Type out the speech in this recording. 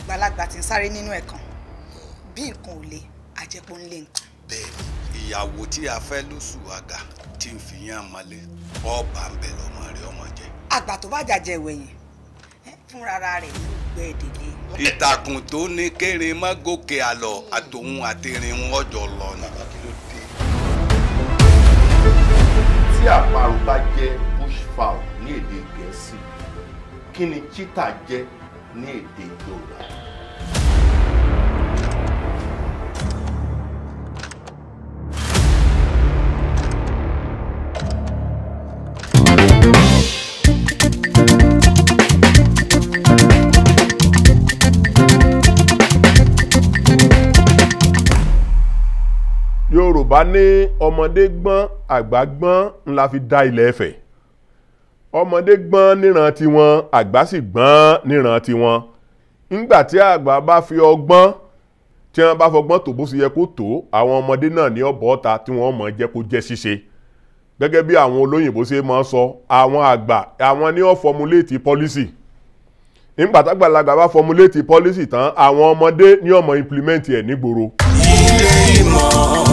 àgbàlagbà tí ń sáré nínú ẹ̀kan bí nǹkan ò le àjẹpọ̀ ń lé nǹkan. bẹ́ẹ̀ni ìyàwó tí a fẹ́ lóṣù àgà tí ń fi yán malẹ̀ ọba ń bẹ lọ́mọ rẹ̀ ọmọ jẹ. àgbà tó bá jàjẹ ìwẹ̀yìn ẹ, fúnra rẹ̀ ló gbẹ ìdílé. ìtàkùn tó ní kérin má gòkè àlọ àtòun àtẹrin wọn jọ lọ ni. tí àparò bá jẹ́ bushfowl ní èdè gẹ̀ẹ́sì kí ni cheetah jẹ́ ní èdè yorùbá. yorùbá ní ọmọdé gbọ́n àgbà gbọ́n ńlá fi dá ilẹ̀ Ifẹ̀ ọmọdé gbọ́n níran tiwọn àgbà sì gbọ́n níran tiwọn ńgbà tí àgbà bá fi ọgbọ́n tí wọ́n bá fọgbọ́n tó bó ṣe yẹ kó tó àwọn ọmọdé náà ní ọ̀bọ̀ ọ̀ta tí wọ́n mọ̀ jẹ́ kó jẹ́ ṣíṣe gẹ́gẹ́ bí àwọn olóyìnbó ṣe máa ń sọ àwọn àgbà àwọn ní ó fọmuléètì pọ́lísì ńgbà tágbàlagbà bá fọmuléètì pọ́lísì tán àwọn ọmọdé ní ó máa implement ẹ̀ nígboro. ilé ìmọ̀